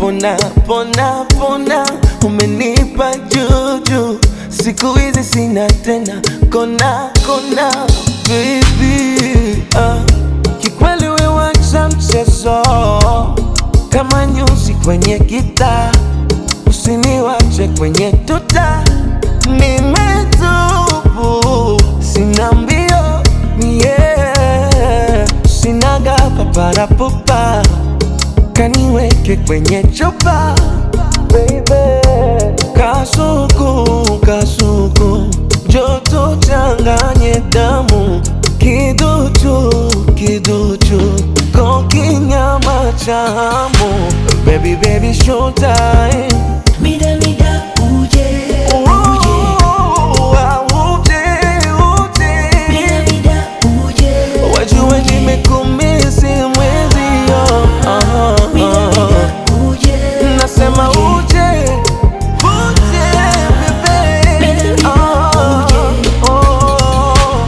pona pona pona, umenipa juju, siku hizi sina tena kona kona, baby ah. Kikweli we wacha mchezo kama nyuzi kwenye gitaa, usiniwache kwenye tuta, nimetubu sina mbio yeah. Sinaga paparapupa kaniweke kwenye chupa baby, kasuku kasuku, joto changanye damu, kiduchu kiduchu, kokinyama cha hamu, baby baby showtime Mida mida uje uje Mida mida uje Wajue nimekumisi mwezio Mida mida uje Nasema uje Uje bebe Baby, Ah, uje. oh.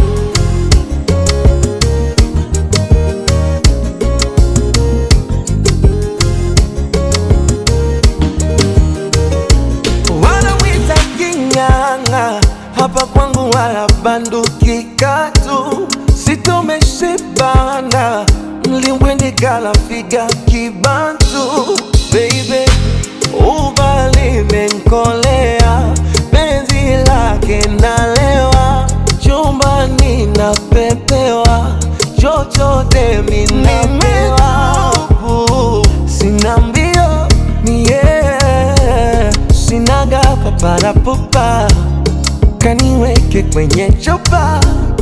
Wanawita king'ang'a, hapa kwangu wala banduki katu, sitomeshibana mlimbwende kala figa kibantu baby, ubali menkolea penzi lake nalewa chumbani napepewa chochote minapewa sina mbio mie sinaga paparapupa kaniweke kwenye chupa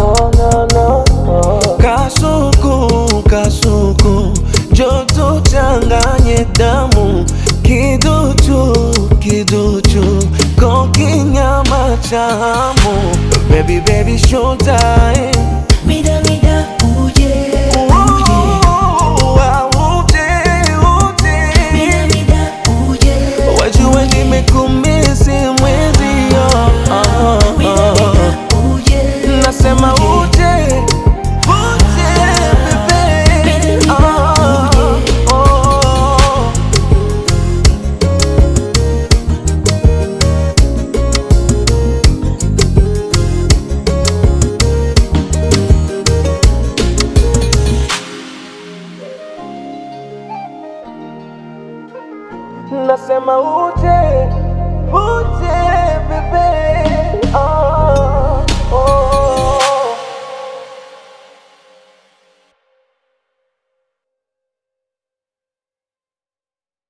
kasuku kasuku joto changanye damu kiduchu kiduchu kokinyama cha hamu baby baby showtime Mida mida uje uje Mida mida uje Wajue nimekumisi mwezio Mida mida uje Nasema uje Uje bebe Ah, oh. Nasema uje Uje bebe